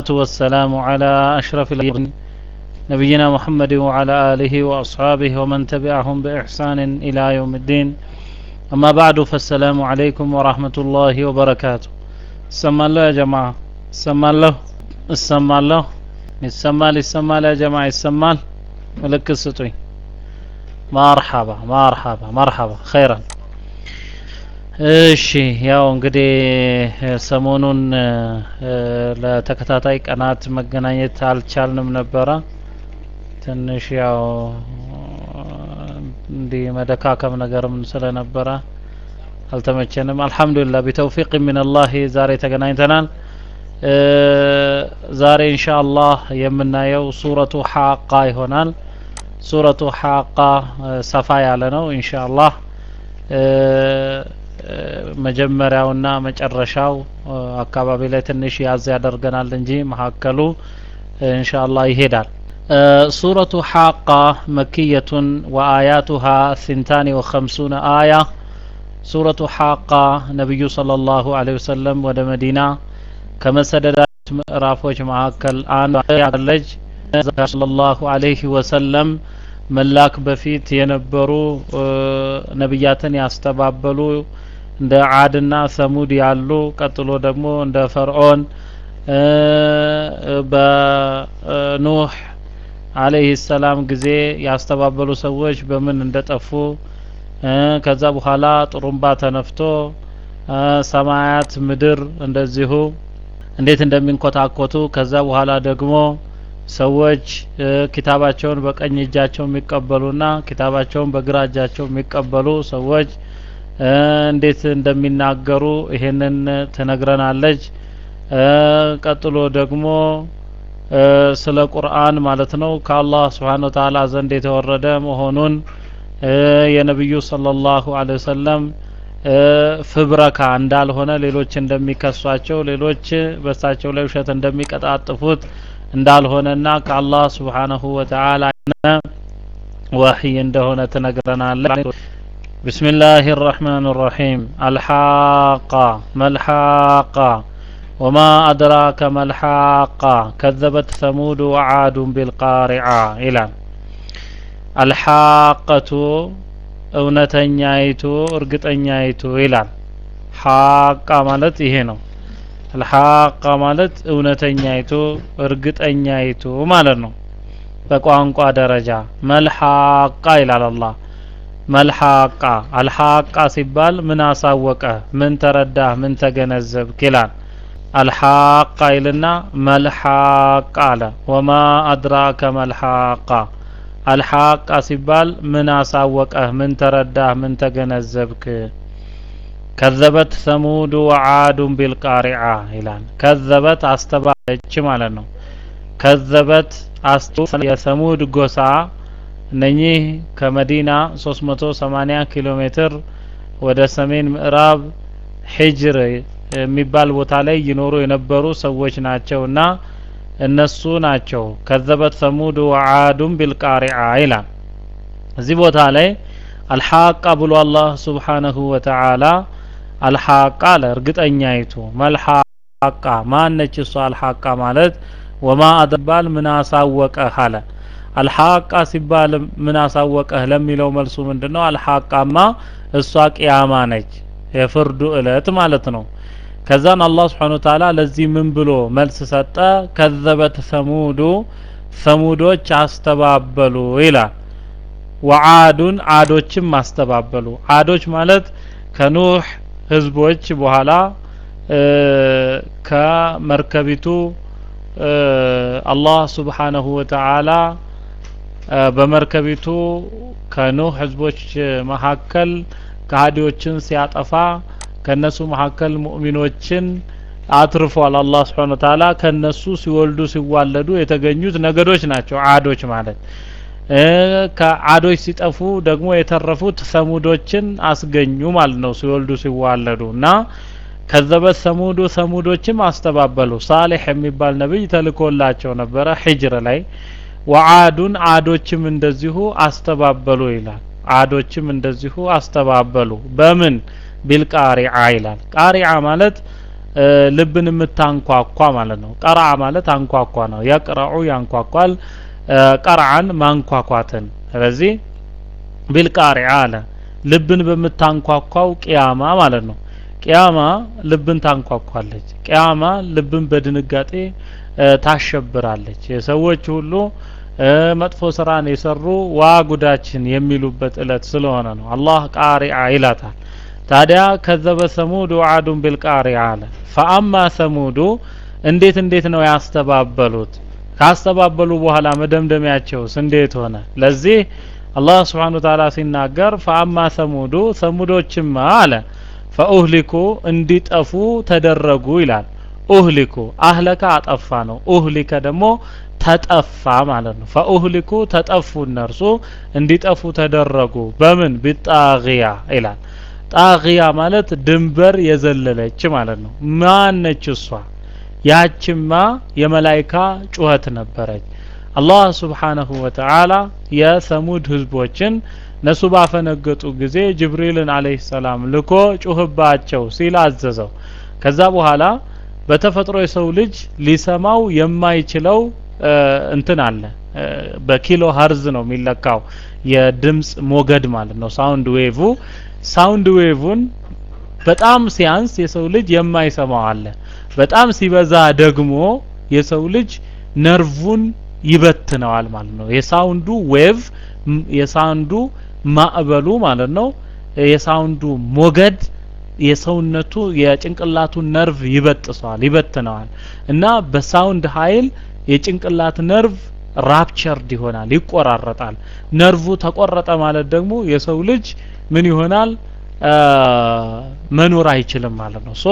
والسلام على أشرف الأنبياء نبينا محمد وعلى آله وأصحابه ومن تبعهم بإحسان إلى يوم الدين أما بعد فالسلام عليكم ورحمة الله وبركاته سمى الله يا جماعة سمى الله السمى الله يسمال يسمال يا جماعة يسمال ملك السطوي مرحبا مرحبا مرحبا خيرا እሺ ያው እንግዲህ ሰሞኑን ለተከታታይ ቀናት መገናኘት አልቻልንም ነበረ። ትንሽ ያው እንዲህ መደካከም ነገርም ስለነበረ አልተመቸንም። አልሐምዱሊላህ ቢተውፊቅ ሚንላህ ዛሬ ተገናኝተናል። ዛሬ ኢንሻአላህ የምናየው ሱረቱ ሐቃ ይሆናል። ሱረቱ ሐቃ ሰፋ ያለ ነው ኢንሻአላህ መጀመሪያውና መጨረሻው አካባቢ ላይ ትንሽ ያዝ ያደርገናል እንጂ መካከሉ ኢንሻአላህ ይሄዳል። ሱረቱ ሐቃ መክየቱን ወአያቱሃ ሲንታኒ ወኸምሱነ አያ ሱረቱ ሐቃ ነቢዩ ሰለላሁ ዐለይሂ ወሰለም ወደ መዲና ከመሰደዳቸው ምዕራፎች መካከል አንዷ ያለች ሰለላሁ ዐለይሂ ወሰለም መላክ በፊት የነበሩ ነቢያትን ያስተባበሉ እንደ አድና ሰሙድ ያሉ ቀጥሎ ደግሞ እንደ ፈርዖን በኑህ አለይህ ሰላም ጊዜ ያስተባበሉ ሰዎች በምን እንደጠፉ ከዛ በኋላ ጥሩምባ ተነፍቶ ሰማያት ምድር እንደዚሁ እንዴት እንደሚንኮታኮቱ ከዛ በኋላ ደግሞ ሰዎች ኪታባቸውን በቀኝ እጃቸው የሚቀበሉና ኪታባቸውን በግራ እጃቸው የሚቀበሉ ሰዎች እንዴት እንደሚናገሩ ይሄንን ትነግረናለች። ቀጥሎ ደግሞ ስለ ቁርአን ማለት ነው ከአላህ ስብሓን ወተዓላ ዘንድ የተወረደ መሆኑን የነቢዩ ሰለላሁ ዐለይሂ ወሰለም ፍብረካ እንዳልሆነ ሌሎች እንደሚከሷቸው ሌሎች በሳቸው ላይ ውሸት እንደሚቀጣጥፉት እንዳልሆነና ከአላህ ስብሓነሁ ወተዓላ ወህይ እንደሆነ ትነግረናለች። بسم الله الرحمن الرحيم الحاقة ما الحاقة وما أدراك ما الحاقة كذبت ثمود وعاد بالقارعة إلى الحاقة እውነተኛይቱ እርግጠኛይቱ ይላል ሐቃ ማለት ይሄ ነው አልሐቃ ማለት እውነተኛይቱ እርግጠኛይቱ ማለት ነው በቋንቋ ደረጃ መልሐቃ ይላል አላህ መልሐቃ አልሐቃ ሲባል ምን አሳወቀ ምን ተረዳህ ምን ተገነዘብክ ይላል አልሐቃ ይልና መልሐቃ አለ ወማ አድራከ መልሐቃ አልሐቃ ሲባል ምን አሳወቀህ ምን ተረዳህ ምን ተገነዘብክ ከዘበት ሰሙድ ወዓዱን ቢልቃሪዓ ይላል ከዘበት አስተባለች ማለት ነው ከዘበት አስቱ የሰሙድ ጎሳ እነኚህ ከመዲና 380 ኪሎ ሜትር ወደ ሰሜን ምዕራብ ሂጅር የሚባል ቦታ ላይ ይኖሩ የነበሩ ሰዎች ናቸውና እነሱ ናቸው ከዘበት ሰሙድ ወዓዱን ቢልቃሪዓ ይላል እዚህ ቦታ ላይ አልሐቃ ብሎ አላህ ስብሓነሁ ወተዓላ አልሐቃ አለ እርግጠኛይቱ መልሐቃ ማነች እሷ አልሐቃ ማለት ወማ አደባል ምን አሳወቀህ አለ አልሐቃ ሲባል ምን አሳወቀህ ለሚለው መልሱ ምንድነው አልሐቃማ እሷ ቅያማ ነች የፍርዱ እለት ማለት ነው ከዛን አላህ ስብሓን ወተዓላ ለዚህ ምን ብሎ መልስ ሰጠ ከዘበት ሰሙዱ ሰሙዶች አስተባበሉ ይላል ወዓዱን አዶችም አስተባበሉ አዶች ማለት ከኑህ ህዝቦች በኋላ ከመርከቢቱ አላህ ስብሓነሁ ወተዓላ በመርከቢቱ ከኑህ ህዝቦች መካከል ከሃዲዎችን ሲያጠፋ ከነሱ መካከል ሙእሚኖችን አትርፏል አላህ ስብሓን ወተዓላ ከነሱ ሲወልዱ ሲዋለዱ የተገኙት ነገዶች ናቸው አዶች ማለት ከአዶች ሲጠፉ ደግሞ የተረፉት ሰሙዶችን አስገኙ ማለት ነው ሲወልዱ ሲዋለዱ እና ከዘበት ሰሙዱ ሰሙዶችም አስተባበሉ ሳሌሕ የሚባል ነብይ ተልኮላቸው ነበረ ሂጅር ላይ ወአዱን አዶችም እንደዚሁ አስተባበሉ ይላል አዶችም እንደዚሁ አስተባበሉ በምን ቢልቃሪዓ ይላል ቃሪዓ ማለት ልብን የምታንኳኳ ማለት ነው። ቀርዓ ማለት አንኳኳ ነው። የቅረዑ ያንኳኳል፣ ቀርዓን ማንኳኳትን። ስለዚህ ቢልቃሪዓ አለ ልብን በምታንኳኳው ቅያማ ማለት ነው። ቅያማ ልብን ታንኳኳለች። ቅያማ ልብን በድንጋጤ ታሸብራለች። የሰዎች ሁሉ መጥፎ ስራን የሰሩ ዋ ጉዳችን የሚሉበት እለት ስለሆነ ነው። አላህ ቃሪዓ ይላታል። ታዲያ ከዘበ ሰሙድ ወዓዱን ቢልቃሪዓ አለ። ፈአማ ሰሙዱ እንዴት እንዴት ነው ያስተባበሉት? ካስተባበሉ በኋላ መደምደሚያቸውስ እንዴት ሆነ? ለዚህ አላህ ስብሓነ ወተዓላ ሲናገር ፈአማ ሰሙዱ ሰሙዶችማ አለ ፈኡህሊኩ እንዲጠፉ ተደረጉ ይላል። ኡህሊኩ አህለከ አጠፋ ነው። ኡህሊከ ደግሞ ተጠፋ ማለት ነው። ፈኡህሊኩ ተጠፉ እነርሱ እንዲጠፉ ተደረጉ። በምን ቢጣግያ ይላል። ጣግያ ማለት ድንበር የዘለለች ማለት ነው። ማነች እሷ? ያችማ የመላይካ ጩኸት ነበረች። አላህ ስብሓነሁ ወተዓላ የሰሙድ ህዝቦችን እነሱ ባፈነገጡ ጊዜ ጅብሪልን አለይሂ ሰላም ልኮ ጩህባቸው ሲል አዘዘው። ከዛ በኋላ በተፈጥሮ የሰው ልጅ ሊሰማው የማይችለው እንትን አለ። በኪሎ ሀርዝ ነው የሚለካው የድምጽ ሞገድ ማለት ነው። ሳውንድ ዌቭ ሳውንድ ዌቭን በጣም ሲያንስ የሰው ልጅ የማይሰማው አለ። በጣም ሲበዛ ደግሞ የሰው ልጅ ነርቭን ይበትነዋል ማለት ነው። የሳውንዱ ዌቭ የሳውንዱ ማዕበሉ ማለት ነው። የሳውንዱ ሞገድ የሰውነቱ የጭንቅላቱ ነርቭ ይበጥሰዋል፣ ይበትነዋል እና በሳውንድ ኃይል የጭንቅላት ነርቭ ራፕቸርድ ይሆናል፣ ይቆራረጣል። ነርቭ ተቆረጠ ማለት ደግሞ የሰው ልጅ ምን ይሆናል? መኖር አይችልም ማለት ነው። ሶ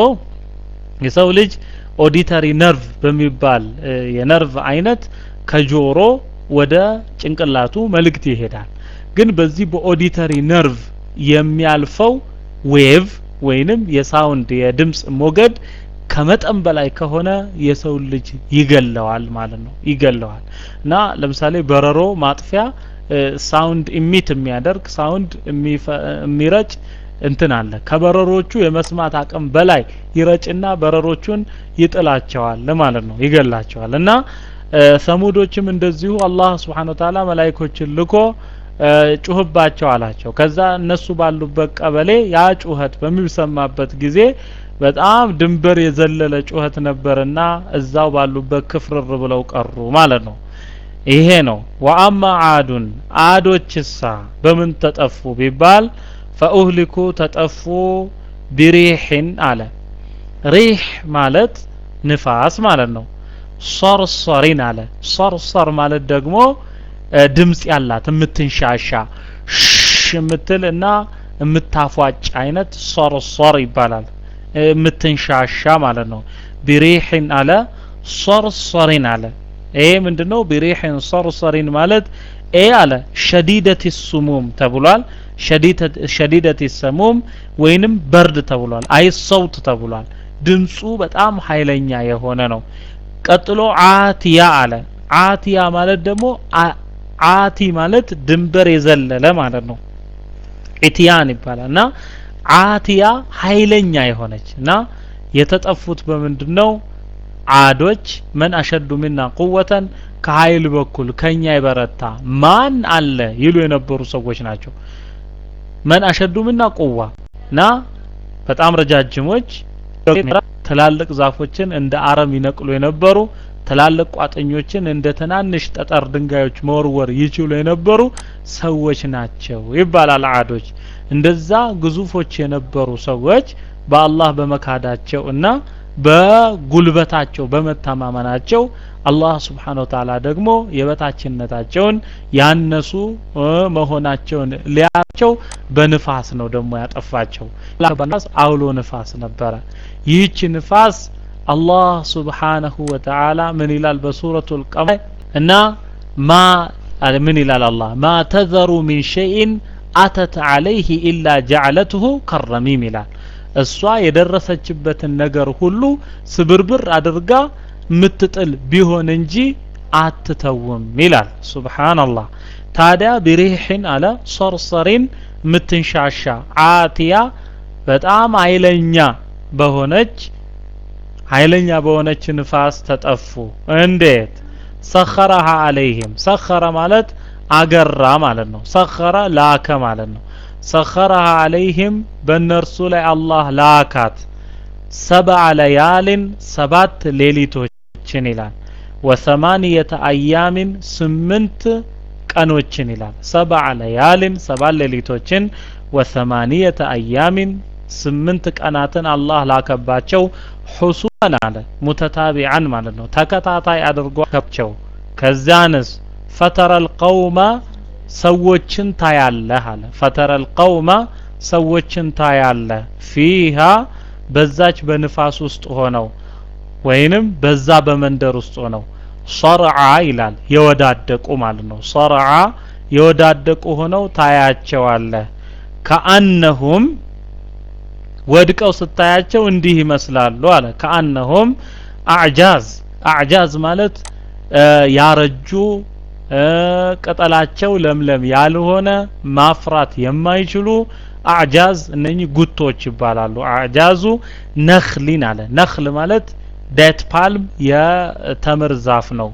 የሰው ልጅ ኦዲተሪ ነርቭ በሚባል የነርቭ አይነት ከጆሮ ወደ ጭንቅላቱ መልእክት ይሄዳል። ግን በዚህ በኦዲተሪ ነርቭ የሚያልፈው ዌቭ ወይንም የሳውንድ የድምጽ ሞገድ ከመጠን በላይ ከሆነ የሰው ልጅ ይገለዋል ማለት ነው። ይገለዋል እና ለምሳሌ በረሮ ማጥፊያ ሳውንድ ኢሚት የሚያደርግ ሳውንድ የሚረጭ እንትን አለ። ከበረሮቹ የመስማት አቅም በላይ ይረጭና በረሮቹን ይጥላቸዋል ማለት ነው፣ ይገላቸዋል። እና ሰሙዶችም እንደዚሁ አላህ ስብሓነ ወተዓላ መላይኮችን ልኮ ጩህባቸው አላቸው። ከዛ እነሱ ባሉበት ቀበሌ ያ ጩኸት በሚሰማበት ጊዜ በጣም ድንበር የዘለለ ጩኸት ነበርና እዛው ባሉበት ክፍርር ብለው ቀሩ ማለት ነው። ይሄ ነው። ወአማ አዱን አዶችሳ በምን ተጠፉ ቢባል ፈኡህሊኩ ተጠፉ ቢሪሕን አለ። ሪህ ማለት ንፋስ ማለት ነው። ሰርሰሪን አለ። ሰርሰር ማለት ደግሞ ድምጽ ያላት የምትንሻሻ ሽ የምትል እና የምታፏጭ አይነት ሰርሰር ይባላል። የምትንሻሻ ማለት ነው። ቢሪሕን አለ ሰርሰሪን አለ። ይሄ ምንድነው? ቢሪሕን ሰርሰሪን ማለት ኤ አለ ሸዲደት ሱሙም ተብሏል። ሸዲደት ሰሙም ወይንም በርድ ተብሏል። አይ ሰውት ተብሏል። ድምፁ በጣም ኃይለኛ የሆነ ነው። ቀጥሎ አቲያ አለ። አቲያ ማለት ደግሞ አቲ ማለት ድንበር የዘለለ ማለት ነው። ኢትያን ይባላል እና አቲያ ኃይለኛ የሆነች እና የተጠፉት በምንድን ነው? አዶች መን አሸዱ ሚና ቁወተን ከኃይል በኩል ከኛ የበረታ ማን አለ ይሉ የነበሩ ሰዎች ናቸው። መን አሸዱ ሚና ቁዋ እና በጣም ረጃጅሞች ትላልቅ ዛፎችን እንደ አረም ይነቅሉ የነበሩ ትላልቅ ቋጥኞችን እንደ ትናንሽ ጠጠር ድንጋዮች መወርወር ይችሉ የነበሩ ሰዎች ናቸው ይባላል። አዶች እንደዛ ግዙፎች የነበሩ ሰዎች በአላህ በመካዳቸው እና በጉልበታቸው በመተማመናቸው አላህ ስብሓነ ወተዓላ ደግሞ የበታችነታቸውን ያነሱ መሆናቸውን ሊያቸው በንፋስ ነው ደግሞ ያጠፋቸው። አውሎ ንፋስ ነበረ። ይህች ንፋስ አላህ ስብሓነሁ ወተዓላ ምን ይላል በሱረቱል ቀመር እና ማ ምን ይላል አላህ ማ ተዘሩ ሚን ሸይን አተት አለይህ ኢላ ጀዐለትሁ ከረሚም ይላል። እሷ የደረሰችበትን ነገር ሁሉ ስብርብር አድርጋ ምትጥል ቢሆን እንጂ አትተውም ይላል። ሱብሃንአላህ። ታዲያ ቢሪሕን አለ ሰርሰሪን ምትንሻሻ አቲያ በጣም ኃይለኛ በሆነች ኃይለኛ በሆነች ንፋስ ተጠፉ እንዴት ሰኸረሃ አለይህም ሰኸረ ማለት አገራ ማለት ነው ሰኸረ ላከ ማለት ነው ሰኸረሃ አለይህም በእነርሱ ላይ አላህ ላካት ሰብዐ ለያልን ሰባት ሌሊቶችን ይላል ወሰማንየተ አያሚን ስምንት ቀኖችን ይላል ሰብዐ ለያልን ሰባት ሌሊቶችን ወሰማንየተ አያሚን ስምንት ቀናትን አላህ ላከባቸው ሁሱመን አለ ሙተታቢዓን ማለት ነው ተከታታይ አድርጓቸው ከዚያንስ ፈተረል ቀውመ ሰዎችን ታያለህ አለ ፈተረል ቀውመ ሰዎችን ታያለህ ፊሃ በዛች በንፋስ ውስጥ ሆነው ወይንም በዛ በመንደር ውስጥ ሆነው ሰርዓ ይላል የወዳደቁ ማለት ነው ሰርዓ የወዳደቁ ሆነው ታያቸዋለህ ከአነሁም ወድቀው ስታያቸው እንዲህ ይመስላሉ አለ ከአነሁም አዕጃዝ አዕጃዝ ማለት ያረጁ ቅጠላቸው ለምለም ያልሆነ ማፍራት የማይችሉ አዕጃዝ እነኚህ ጉቶች ይባላሉ አዕጃዙ ነኽሊን አለ ነኽል ማለት ዴት ፓልም የተምር ዛፍ ነው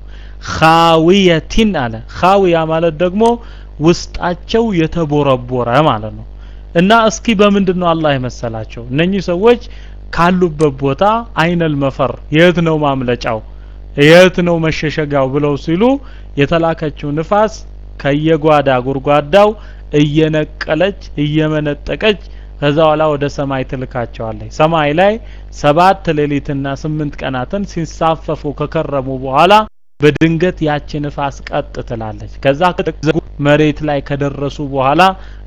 ኻዊየቲን አለ ኻዊያ ማለት ደግሞ ውስጣቸው የተቦረቦረ ማለት ነው እና እስኪ በምንድን ነው አላህ የመሰላቸው እነኚህ ሰዎች ካሉበት ቦታ አይነል መፈር የት ነው ማምለጫው የት ነው መሸሸጊያው ብለው ሲሉ የተላከችው ንፋስ ከየጓዳ ጉርጓዳው እየነቀለች እየመነጠቀች ከዛ በኋላ ወደ ሰማይ ትልካቸዋለች ሰማይ ላይ ሰባት ሌሊትና ስምንት ቀናትን ሲንሳፈፉ ከከረሙ በኋላ በድንገት ያቺ ንፋስ ቀጥ ትላለች ከዛ መሬት ላይ ከደረሱ በኋላ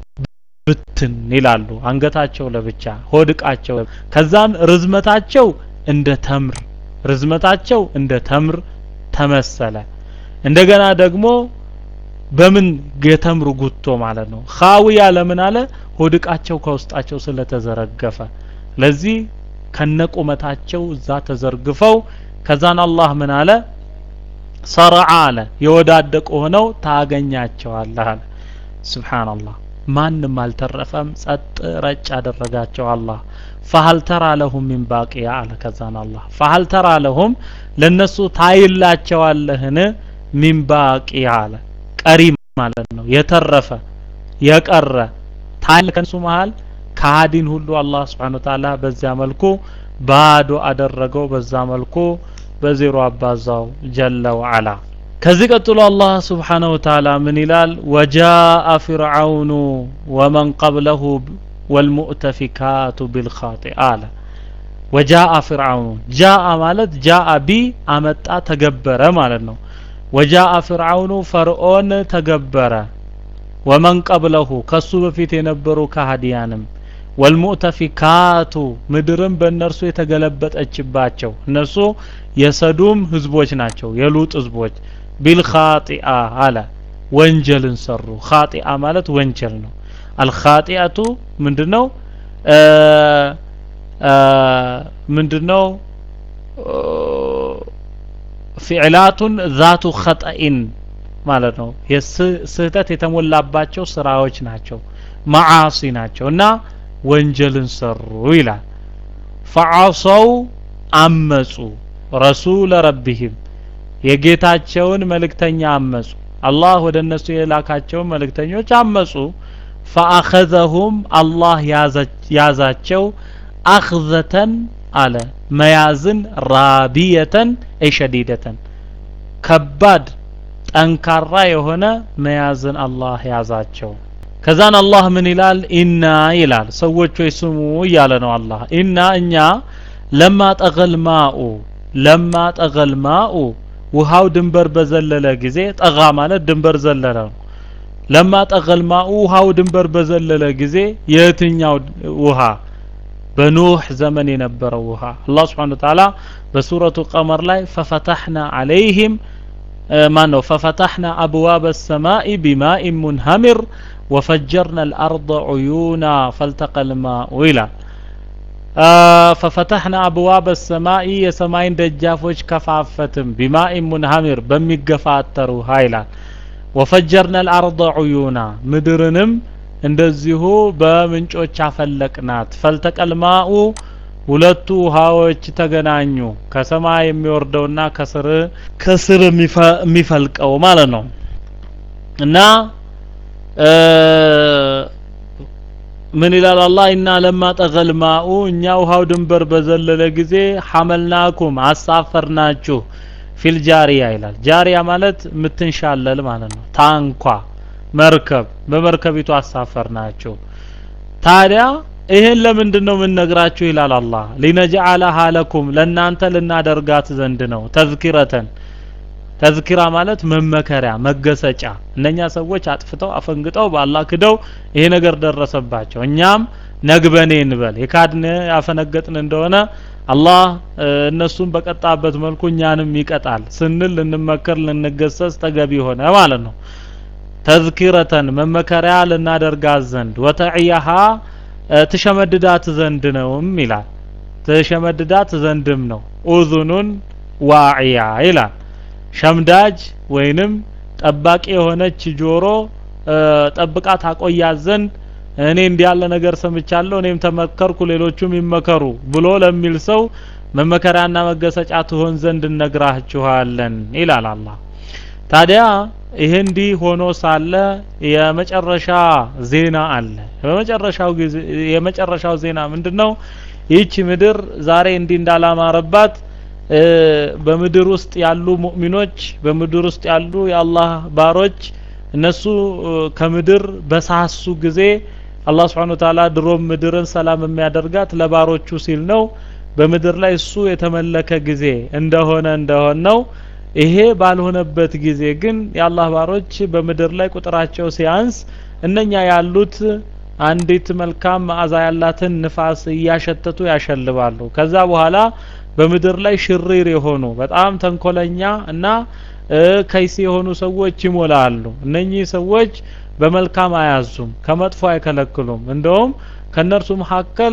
ብትን ይላሉ አንገታቸው ለብቻ ሆድቃቸው ከዛም ርዝመታቸው እንደ ተምር ርዝመታቸው እንደ ተምር ተመሰለ እንደገና ደግሞ በምን የተምር ጉቶ ማለት ነው ኻዊያ ለምን አለ ሆድቃቸው ከውስጣቸው ስለተዘረገፈ ለዚህ ከነቁመታቸው እዛ ተዘርግፈው ከዛን አላህ ምን አለ ሰረዓ አለ የወዳደቁ ሆነው ታገኛቸዋለህ አለ ስብሓንላህ ማንም አልተረፈም ጸጥ ረጭ አደረጋቸው አላህ ፈሀል ተራ ለሁም ሚን ባቂያ አለ ከዛን አላህ ፈሀል ተራ ለሁም ለነሱ ታይላቸዋለህን ሚን ባቂያ አለ ቀሪ ማለት ነው የተረፈ የቀረ ታይል ከነሱ መሃል ከሃዲን ሁሉ አላህ Subhanahu Ta'ala በዚያ መልኩ ባዶ አደረገው በዛ መልኩ በዜሮ አባዛው ጀለ ወዐላ ከዚህ ቀጥሎ አላህ Subhanahu Ta'ala ምን ይላል ወጃአ ፍርዓውኑ ወመን ቀብለሁ ወልሙእተፊካቱ ቢልኻጢአ አለ ወጃአ ፍርዓውኑ ጃአ ማለት ጃአ ቢ አመጣ ተገበረ ማለት ነው ወጃአ ፍርዓውኑ ፈርዖን ተገበረ ወመን ቀብለሁ ከሱ በፊት የነበሩ ካህዲያንም ወልሙእተፊካቱ ምድርም በእነርሱ የተገለበጠችባቸው እነሱ የሰዱም ህዝቦች ናቸው የሉጥ ህዝቦች ቢልኻጢአ አለ ወንጀልን ሰሩ ኻጢአ ማለት ወንጀል ነው አልኻጢአቱ ምንድነው ምንድነው ፊዕላቱን ዛቱ ኸጠኢን ማለት ነው ስህተት የተሞላባቸው ስራዎች ናቸው መዓሲ ናቸው እና ወንጀልን ሰሩ ይላል ፈዓሰው አመጹ ረሱለ ረቢህም የጌታቸውን መልእክተኛ አመጹ አላህ ወደ እነሱ የላካቸውን መልእክተኞች አመጹ ፈአኸዘሁም አላህ ያዛቸው አኽዘተን አለ መያዝን ራቢየተን አይ ሸዲደተን ከባድ ጠንካራ የሆነ መያዝን አላህ ያዛቸው ከዛን አላህ ምን ይላል ኢና ይላል ሰዎች ወይ ስሙ እያለ ነው አላህ ኢና እኛ ለማ ጠገል ማኡ ለማ ጠገል ማኡ ውሃው ድንበር በዘለለ ጊዜ ጠጋ ማለት ድንበር ዘለለ ነው ለማ ጠገል ማኡ ውሃው ድንበር በዘለለ ጊዜ የትኛው ውሃ በኑህ ዘመን የነበረው ውሃ አላህ ስብሓን ተዓላ በሱረቱ ቀመር ላይ ፈፈታሕና አለይህም ማን ነው ፈፈታሕና አብዋብ ሰማኢ ቢማኢን ሙንሀሚር ወፈጀርና አልአርض ዑዩና ፈልተቀ ልማኡ ይላል ፈፈታሕና አብዋብ ሰማኢ የሰማይን ደጃፎች ከፋፈትም ቢማኢን ሙንሀሚር በሚገፋተር ውሃ ይላል ወፈጀርና አልአርض ዑዩና ምድርንም እንደዚሁ በምንጮች አፈለቅናት ፈልተቀልማኡ ሁለቱ ውሃዎች ተገናኙ ከሰማይ የሚወርደውና ከስር ከስር የሚፈልቀው ማለት ነው እና ምን ይላል አላህ ኢና ለማ ጠገል ማኡ እኛ ውሃው ድንበር በዘለለ ጊዜ ሐመልናኩም አሳፈርናችሁ ፊል ጃሪያ ይላል ጃሪያ ማለት የምትንሻለል ማለት ነው ታንኳ መርከብ በመርከቢቱ አሳፈርናችሁ ታዲያ ይሄን ለምንድን ነው የምንነግራችሁ ይላል አላህ ሊነጅዓለሃ ለኩም ለእናንተ ልናደርጋት ዘንድ ነው ተዝኪረተን ተዝኪራ ማለት መመከሪያ መገሰጫ እነኛ ሰዎች አጥፍተው አፈንግጠው በአላህ ክደው ይሄ ነገር ደረሰባቸው እኛም ነግበኔ እንበል የካድን ያፈነገጥን እንደሆነ አላህ እነሱን በቀጣበት መልኩ እኛንም ይቀጣል ስንል ልንመከር ልንገሰጽ ተገቢ ሆነ ማለት ነው ተዝኪረተን መመከሪያ ልናደርጋት ዘንድ ወተዕያሃ ትሸመድዳት ዘንድ ነውም ይላል ትሸመድዳት ዘንድም ነው ኡዙኑን ዋዕያ ይላል ሸምዳጅ ወይንም ጠባቂ የሆነች ጆሮ ጠብቃት አቆያት ዘንድ እኔ እንዲህ ያለ ነገር ሰምቻለሁ እኔም ተመከርኩ ሌሎቹም ይመከሩ ብሎ ለሚል ሰው መመከሪያና መገሰጫ ትሆን ዘንድ እነግራችኋለን ይላል አላህ ታዲያ ይህ እንዲህ ሆኖ ሳለ የመጨረሻ ዜና አለ በመጨረሻው ጊዜ የመጨረሻው ዜና ምንድነው ይህች ምድር ዛሬ እንዲህ እንዳላማረባት በምድር ውስጥ ያሉ ሙእሚኖች በምድር ውስጥ ያሉ የአላህ ባሮች እነሱ ከምድር በሳሱ ጊዜ አላህ ስብሓን ወተዓላ ድሮም ምድርን ሰላም የሚያደርጋት ለባሮቹ ሲል ነው በምድር ላይ እሱ የተመለከ ጊዜ እንደሆነ እንደሆን ነው ይሄ ባልሆነበት ጊዜ ግን የአላህ ባሮች በምድር ላይ ቁጥራቸው ሲያንስ እነኛ ያሉት አንዲት መልካም መዓዛ ያላትን ንፋስ እያሸተቱ ያሸልባሉ ከዛ በኋላ በምድር ላይ ሽሪር የሆኑ በጣም ተንኮለኛ እና ከይሲ የሆኑ ሰዎች ይሞላሉ እነኚህ ሰዎች በመልካም አያዙም ከመጥፎ አይከለክሉም እንደውም ከነርሱ መካከል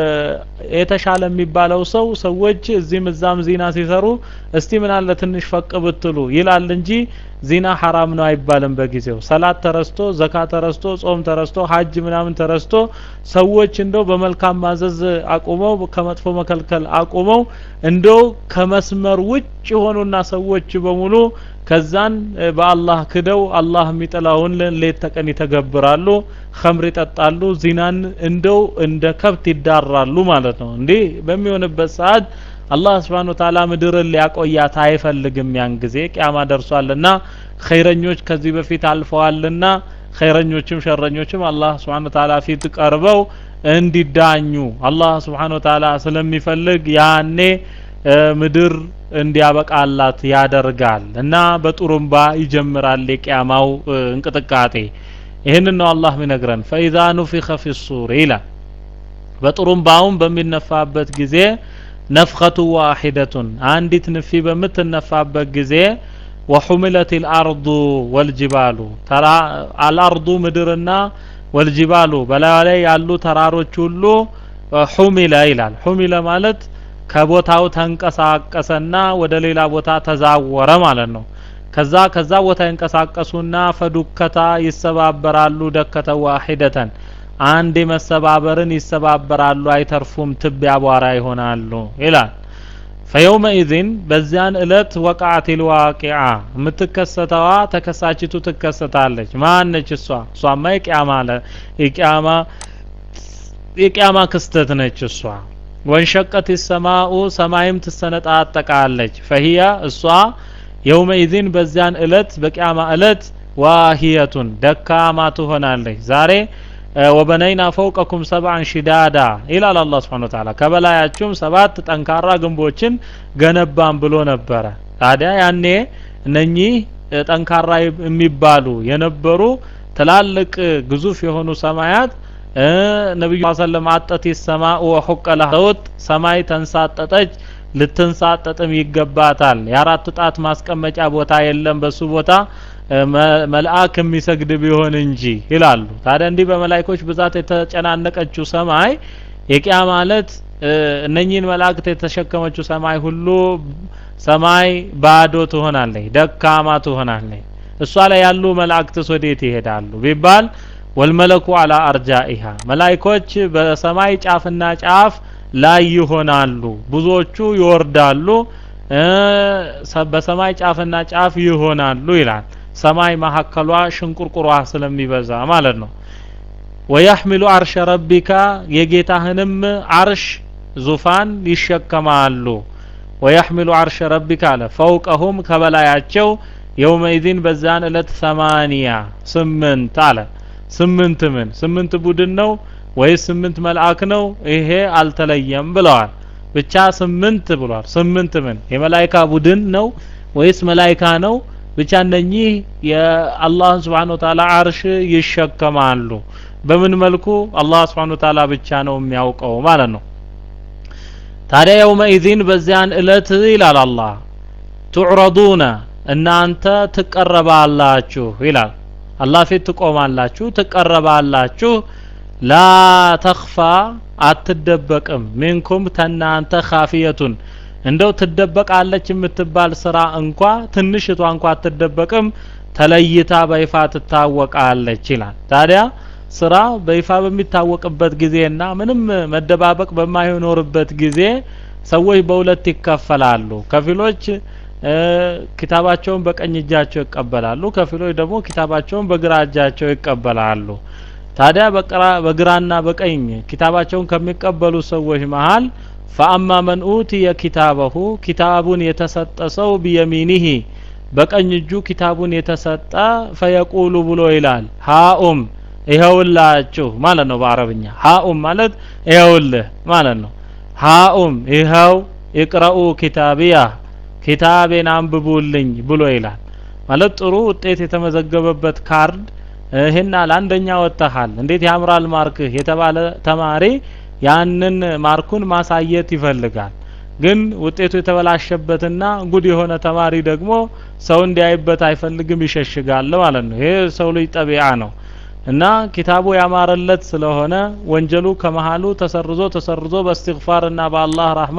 የተሻለ የሚባለው ሰው ሰዎች እዚህም እዛም ዚና ሲሰሩ እስቲ ምን አለ ትንሽ ፈቅ ብትሉ ይላል እንጂ ዚና ሐራም ነው አይባልም በጊዜው ሰላት ተረስቶ ዘካ ተረስቶ ጾም ተረስቶ ሀጅ ምናምን ተረስቶ ሰዎች እንደው በመልካም ማዘዝ አቁመው ከመጥፎ መከልከል አቁመው እንደው ከመስመር ውጭ የሆኑና ሰዎች በሙሉ ከዛን በአላህ ክደው አላህ የሚጠላውን ሌት ተቀን ይተገብራሉ ኸምር ይጠጣሉ ዚናን እንደው እንደ ከብት ይዳራሉ ማለት ነው እንዲህ በሚሆንበት ሰዓት አላህ ስብሓን ወተዓላ ምድርን ሊያቆያት አይፈልግም ያን ጊዜ ቅያማ ደርሷልና ኸይረኞች ከዚህ በፊት አልፈዋልና ኸይረኞችም ሸረኞችም አላህ ስብሓን ወተዓላ ፊት ቀርበው እንዲዳኙ አላህ ስብሓን ወተዓላ ስለሚፈልግ ያኔ ምድር እንዲያበቃላት ያደርጋል እና በጡሩምባ ይጀምራል የቅያማው እንቅጥቃጤ ይህንን ነው አላህ ሚነግረን ፈኢዛ ኑፊኸ ፊ ሱር ይላል በጡሩምባውም በሚነፋበት ጊዜ ነፍኸቱ ዋሂደቱን አንዲት ንፊ በምትነፋበት ጊዜ ወሑምለት ልአርዱ ወልጅባሉ አልአርዱ ምድርና ወልጅባሉ በላዩ ላይ ያሉ ተራሮች ሁሉ ሑሚለ ይላል ሑሚለ ማለት ከቦታው ተንቀሳቀሰና ወደ ሌላ ቦታ ተዛወረ ማለት ነው ከዛ ከዛ ቦታ ይንቀሳቀሱና ፈዱከታ ይሰባበራሉ ደከተ ዋሂደተን አንድ መሰባበርን ይሰባበራሉ አይተርፉም ትብ ያቧራ ይሆናሉ ይላል ፈየውመኢዝን በዚያን እለት ወቃዓት ልዋቂዓ የምትከሰተዋ ተከሳችቱ ትከሰታለች ማነች እሷ እሷማ የቅያማ የቅያማ የቅያማ ክስተት ነች እሷ ወንሸቀት ሰማኡ ሰማይም ትሰነጣጠቃለች ፈሂያ እሷ የውመኢዝን በዚያን እለት በቅያማ እለት ዋሂየቱን ደካማ ትሆናለች ዛሬ ወበነይና ፈውቀኩም ሰብዓን ሽዳዳ ይላል አላህ ስብሓን ወተዓላ ከበላያችሁም ሰባት ጠንካራ ግንቦችን ገነባን ብሎ ነበረ ታዲያ ያኔ እነኚህ ጠንካራ የሚባሉ የነበሩ ትላልቅ ግዙፍ የሆኑ ሰማያት ነቢዩ ሰለም አጠት ሰማ ወሑቀ ለሰውት ሰማይ ተንሳጠጠች ልትንሳጠጥም ይገባታል የአራት ጣት ማስቀመጫ ቦታ የለም በሱ ቦታ መልአክ የሚሰግድ ቢሆን እንጂ ይላሉ ታዲያ እንዲህ በመላይኮች ብዛት የተጨናነቀችው ሰማይ የቂያ ማለት እነኚህን መላእክት የተሸከመችው ሰማይ ሁሉ ሰማይ ባዶ ትሆናለች ደካማ ትሆናለች እሷ ላይ ያሉ መላእክትስ ወዴት ይሄዳሉ ቢባል ወልመለኩ አላ አርጃኢሃ መላይኮች በሰማይ ጫፍና ጫፍ ላይ ይሆናሉ ብዙዎቹ ይወርዳሉ በሰማይ ጫፍና ጫፍ ይሆናሉ ይላል ሰማይ መሀከሏ ሽንቁርቁሯ ስለሚበዛ ማለት ነው ወያሕሚሉ አርሸ ረቢካ የጌታህንም አርሽ ዙፋን ይሸከማሉ ወያሕሚሉ አርሸ ረቢካ አለ ፈውቀሁም ከበላያቸው የውመኢዚን በዛን እለት ሰማንያ ስምንት አለ ስምንት ምን ስምንት ቡድን ነው ወይስ ስምንት መልአክ ነው ይሄ አልተለየም ብለዋል ብቻ ስምንት ብሏል ስምንት ምን የመላይካ ቡድን ነው ወይስ መላይካ ነው ብቻ እነኚህ የአላህን ስብሓን ወተዓላ አርሽ ይሸከማሉ በምን መልኩ አላህ ስብሓን ወተዓላ ብቻ ነው የሚያውቀው ማለት ነው ታዲያ የውመኢዚን በዚያን እለት ይላል አላህ ቱዕረዱነ እናንተ ትቀረባላችሁ ይላል አላህ ፊት ትቆማላችሁ ትቀረባላችሁ ላ ተኽፋ አትደበቅም ሚንኩም ተናንተ ካፊየቱን እንደው ትደበቃለች የምትባል ስራ እንኳ ትንሽቷ እንኳ አትደበቅም ተለይታ በይፋ ትታወቃለች ይላል ታዲያ ስራ በይፋ በሚታወቅበት ጊዜና ምንም መደባበቅ በማይኖርበት ጊዜ ሰዎች በሁለት ይከፈላሉ ከፊሎች ኪታባቸውን በቀኝ እጃቸው ይቀበላሉ ከፊሎች ደግሞ ኪታባቸውን በግራ እጃቸው ይቀበላሉ ታዲያ በግራና በቀኝ ኪታባቸውን ከሚቀበሉ ሰዎች መሃል ፈአማ መን ኡትየ ኪታበሁ ኪታቡን የተሰጠ ሰው ቢየሚኒሂ በቀኝ እጁ ኪታቡን የተሰጠ ፈየቁሉ ብሎ ይላል ሃኡም ይኸውላችሁ ማለት ነው በአረብኛ ሃኡም ማለት ይኸውልህ ማለት ነው ሃኡም ይኸው ይቅረኡ ኪታቢያ ኪታቤን አንብቡልኝ ብሎ ይላል ማለት ጥሩ ውጤት የተመዘገበበት ካርድ ይህና ለአንደኛ ወጥተሃል እንዴት ያምራል ማርክህ የተባለ ተማሪ ያንን ማርኩን ማሳየት ይፈልጋል ግን ውጤቱ የተበላሸበትና ጉድ የሆነ ተማሪ ደግሞ ሰው እንዲያይበት አይፈልግም ይሸሽጋል ማለት ነው ይሄ ሰው ልጅ ጠቢዓ ነው እና ኪታቡ ያማረለት ስለሆነ ወንጀሉ ከመሃሉ ተሰርዞ ተሰርዞ በእስትግፋር እና በአላህ ረህማ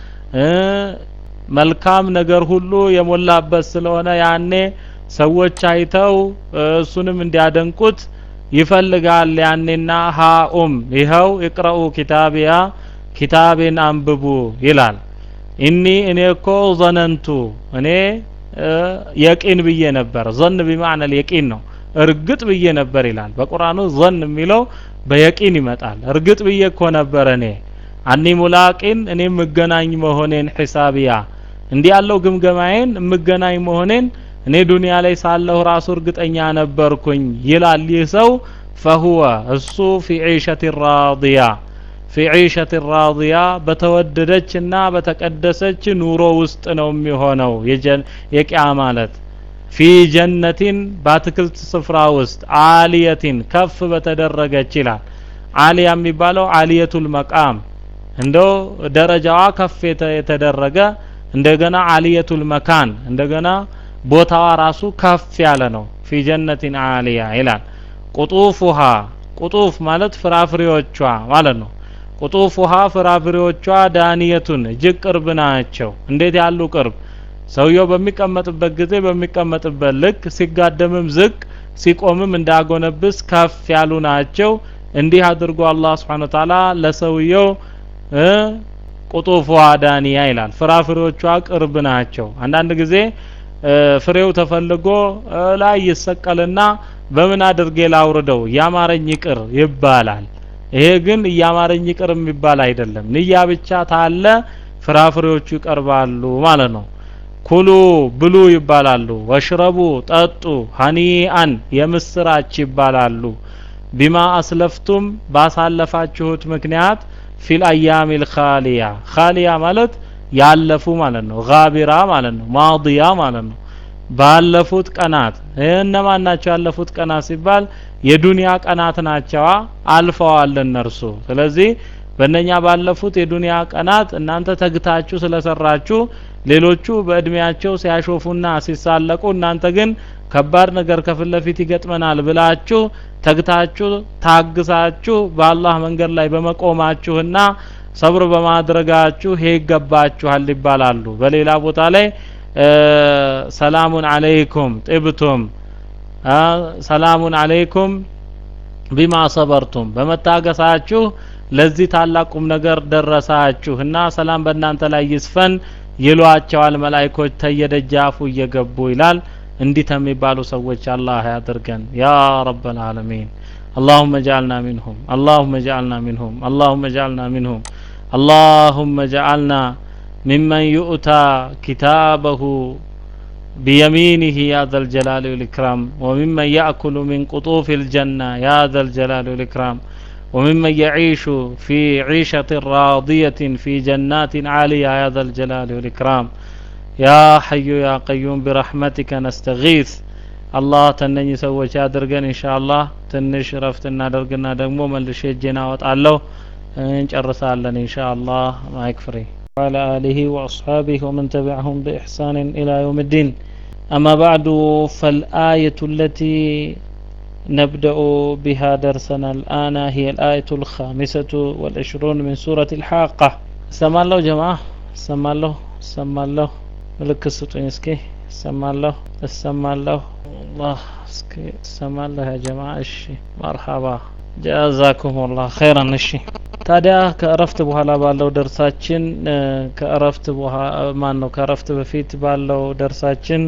መልካም ነገር ሁሉ የሞላበት ስለሆነ ያኔ ሰዎች አይተው እሱንም እንዲያደንቁት ይፈልጋል ያኔና ሃኡም ይኸው ይቅረኡ ኪታቢያ ኪታቤን አንብቡ ይላል ኢኒ እኔ እኮ ዘነንቱ እኔ የቂን ብዬ ነበር ዘን ቢማዕነ የቂን ነው እርግጥ ብዬ ነበር ይላል በቁርአኑ ዘን የሚለው በየቂን ይመጣል እርግጥ ብዬ እኮ ነበር እኔ አኒ ሙላቂን እኔ የምገናኝ መሆኔን ሒሳቢያ እንዲህ ያለው ግምገማዬን የምገናኝ መሆኔን እኔ ዱንያ ላይ ሳለሁ ራሱ እርግጠኛ ነበርኩኝ ይላል ይህ ሰው ፈሁወ እሱ ፊ ዒሸት ራዲያ ፊ ዒሸት ራዲያ በተወደደችና በተቀደሰች ኑሮ ውስጥ ነው የሚሆነው የቂያ ማለት ፊ ጀነቲን በአትክልት ስፍራ ውስጥ አሊየቲን ከፍ በተደረገች ይላል አሊያ የሚባለው አሊየቱል መቃም እንደው ደረጃዋ ከፍ የተደረገ እንደገና አሊየቱል መካን እንደገና ቦታዋ ራሱ ከፍ ያለ ነው ፊ ጀነቲን አሊያ ይላል ቁጡፉሃ ቁጡፍ ማለት ፍራፍሬዎቿ ማለት ነው ቁጡፉሃ ፍራፍሬዎቿ ዳንየቱን እጅግ ቅርብ ናቸው እንዴት ያሉ ቅርብ ሰውየው በሚቀመጥበት ጊዜ በሚቀመጥበት ልክ ሲጋደምም ዝቅ ሲቆምም እንዳጎነብስ ከፍ ያሉ ናቸው እንዲህ አድርጎ አላህ ስብሓን ተዓላ ለሰውየው ቁጡፏ ዳንያ ይላል ፍራፍሬዎቿ ቅርብ ናቸው አንዳንድ ጊዜ ፍሬው ተፈልጎ ላይ ይሰቀልና በምን አድርጌ ላውርደው እያማረኝ ይቅር ይባላል ይሄ ግን እያማረኝ ይቅር የሚባል አይደለም ንያ ብቻ ታለ ፍራፍሬዎቹ ይቀርባሉ ማለት ነው ኩሉ ብሉ ይባላሉ ወሽረቡ ጠጡ ሀኒአን የምስራች ይባላሉ ቢማ አስለፍቱም ባሳለፋችሁት ምክንያት ፊል አያም ልካሊያ ካሊያ ማለት ያለፉ ማለት ነው ጋቢራ ማለት ነው ማዲያ ማለት ነው ባለፉት ቀናት እነማን ናቸው ያለፉት ቀናት ሲባል የዱንያ ቀናት ናቸዋ አልፈዋል እነርሱ ስለዚህ በእነኛ ባለፉት የዱንያ ቀናት እናንተ ተግታችሁ ስለሰራችሁ ሌሎቹ በእድሜያቸው ሲያሾፉና ሲሳለቁ እናንተ ግን ከባድ ነገር ከፊት ለፊት ይገጥመናል ብላችሁ ተግታችሁ ታግሳችሁ በአላህ መንገድ ላይ በመቆማችሁና ሰብር በማድረጋችሁ ይሄ ይገባችኋል ይባላሉ በሌላ ቦታ ላይ ሰላሙን አለይኩም ጥብቱም ሰላሙን አለይኩም ቢማ ሰበርቱም በመታገሳችሁ ለዚህ ታላቅ ቁም ነገር ደረሳችሁ እና ሰላም በእናንተ ላይ ይስፈን ይሏቸዋል መላይኮች ተየደጃፉ እየገቡ ይላል እንዲህ ከሚባሉ ሰዎች አላህ ያድርገን ያ ረበል ዓለሚን اللهم اجعلنا منهم اللهم اجعلنا منهم اللهم اجعلنا منهم اللهم اجعلنا ممن يؤتى كتابه بيمينه يا ذا الجلال والإكرام وممن يأكل من قطوف الجنة يا ذا الجلال والإكرام وممن يعيش في عيشة راضية في جنات عالية يا ذا الجلال والإكرام يا حي يا قيوم برحمتك نستغيث አላህ ተነኝ ሰዎች ያድርገን ኢንሻአላህ ትንሽ ረፍት እናደርግና ደግሞ መልሼ እጄን አወጣለሁ እንጨርሳለን ኢንሻአላህ ማይክ ፍሪ وعلى آله وأصحابه ومن تبعهم بإحسان إلى يوم الدين أما بعد فالآية التي نبدأ بها درسنا الآن هي الآية الخامسة والعشرون من سورة الحاقة سمع الله جماعة سمع الله سمع الله ملك السطوين اسكي سمع الله سمع الله الله اسكي سمع الله يا جماعة اشي مرحبا ጀዛኩም ላህ ኸይራን እሺ ታዲያ ከእረፍት በኋላ ባለው ደርሳችን ከእረፍት ማን ነው ከእረፍት በፊት ባለው ደርሳችን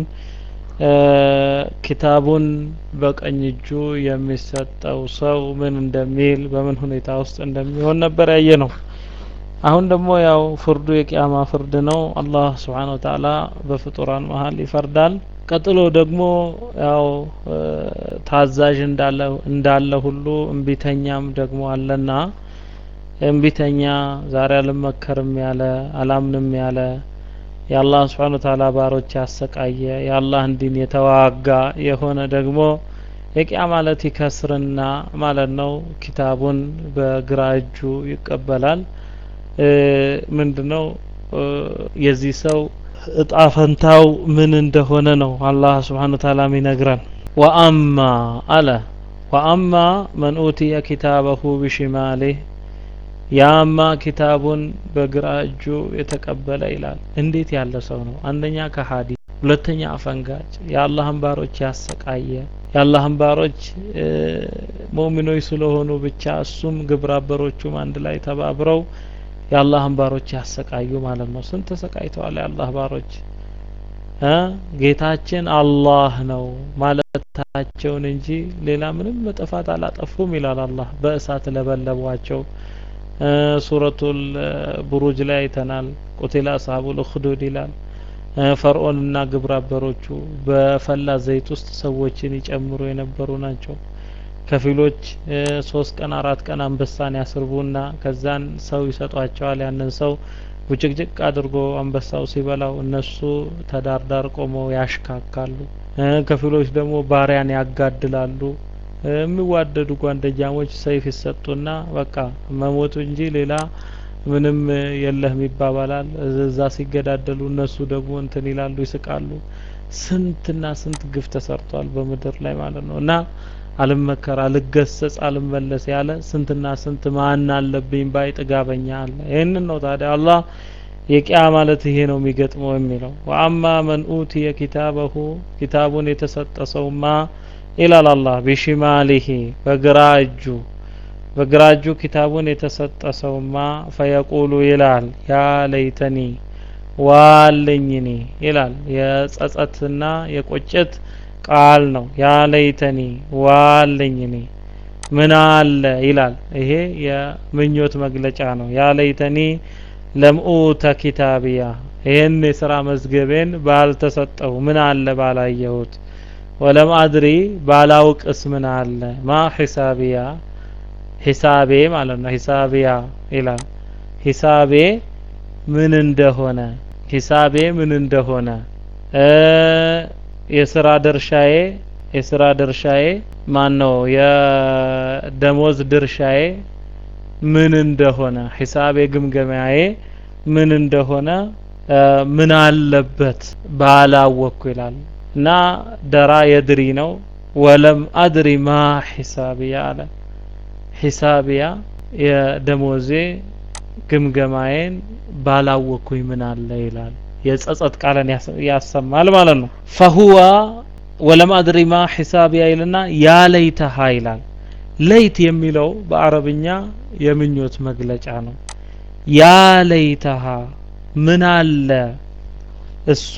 ኪታቡን በቀኝ እጁ የሚሰጠው ሰው ምን እንደሚል በምን ሁኔታ ውስጥ እንደሚሆን ነበር ያየ ነው አሁን ደግሞ ያው ፍርዱ የቅያማ ፍርድ ነው አላህ ስብሓን ወተላ በፍጡራን መሀል ይፈርዳል ቀጥሎ ደግሞ ያው ታዛዥ እንዳለ እንዳለ ሁሉ እምቢተኛም ደግሞ አለና እምቢተኛ ዛሬ አልመከርም ያለ አላምንም ያለ የአላህ ስብሓን ወተላ ባሮች ያሰቃየ የአላህን ዲን የተዋጋ የሆነ ደግሞ የቂያ ማለት ይከስርና ማለት ነው ኪታቡን በግራ እጁ ይቀበላል ምንድነው የዚህ ሰው እጣ ፈንታው ምን እንደሆነ ነው አላህ ስብሓን ወተላ ይነግረን ወአማ አለ ወአማ መን ኡትየ ኪታበሁ ቢሽማሌህ ያማ ኪታቡን በግራ እጁ የተቀበለ ይላል እንዴት ያለ ሰው ነው አንደኛ ከሀዲ ሁለተኛ አፈንጋጭ የአላህን ባሮች ያሰቃየ የአላህን ባሮች ሙእሚኖች ስለሆኑ ብቻ እሱም ግብረ አበሮቹም አንድ ላይ ተባብረው የአላህን ባሮች ያሰቃዩ ማለት ነው ስንት ተሰቃይተዋል የአላህ ባሮች ጌታችን አላህ ነው ማለታቸውን እንጂ ሌላ ምንም ጥፋት አላጠፉም ይላል አላህ በእሳት ለበለቧቸው ሱረቱል ቡሩጅ ላይ አይተናል ቁቲላ አስሀቡል ኡኽዱድ ይላል ፈርዖንና ግብረ አበሮቹ በፈላ ዘይት ውስጥ ሰዎችን ይጨምሩ የነበሩ ናቸው ከፊሎች ሶስት ቀን አራት ቀን አንበሳን ያስርቡና ከዛን ሰው ይሰጧቸዋል ያንን ሰው ውጭቅጭቅ አድርጎ አንበሳው ሲበላው እነሱ ተዳርዳር ቆመው ያሽካካሉ ከፊሎች ደግሞ ባሪያን ያጋድላሉ የሚዋደዱ ጓደኛሞች ሰይፍ ይሰጡና በቃ መሞቱ እንጂ ሌላ ምንም የለህም ይባባላል እዛ ሲገዳደሉ እነሱ ደግሞ እንትን ይላሉ ይስቃሉ ስንትና ስንት ግፍ ተሰርቷል በምድር ላይ ማለት ነው እና አልመከር አልገሰጽ አልመለስ ያለ ስንትና ስንት ማን አለብኝ ባይ ጥጋበኛ አለ ይህንን ነው ታዲያ አላህ የቂያ ማለት ይሄ ነው የሚገጥመው የሚለው ወአማ መን ኡትየ ኪታበሁ ኪታቡን የተሰጠ ሰውማ ይላል አላህ ቢሽማሊሂ በግራ እጁ በግራ እጁ ኪታቡን የተሰጠ ሰውማ ፈየቁሉ ይላል ያ ለይተኒ ዋለኝኒ ይላል የጸጸትና የቆጨት ቃል ነው ያ ለይተኒ ዋለኝኒ ምን አለ ይላል ይሄ የምኞት መግለጫ ነው ያ ለይተኒ ለምኡተ ኪታቢያ ይህን የስራ መዝገቤን ባልተሰጠው ምን አለ ባላየሁት ወለም አድሪ ባላውቅስ ምን አለ ማ ሒሳቢያ ሂሳቤ ማለት ነው ሂሳቢያ ይላል ሂሳቤ ምን እንደሆነ ሂሳቤ ምን እንደሆነ የስራ ድርሻዬ የስራ ድርሻዬ ማን ነው የደሞዝ ድርሻዬ ምን እንደሆነ ሂሳቤ ግምገማዬ ምን እንደሆነ ምን አለበት ባላወቅኩ ይላል እና ደራ የድሪ ነው ወለም አድሪ ማ ሂሳቢያ አለ ሂሳቢያ የደሞዜ ግምገማዬን ባላወቅኩኝ ምን አለ ይላል የጸጸት ቃልን ያሰማል ማለት ነው ፈሁዋ ወለም አድሪ ማ ሂሳቢያ ይልና ያ ለይተሃ ይላል ለይት የሚለው በአረብኛ የምኞት መግለጫ ነው ያ ለይተሃ ምን አለ እሷ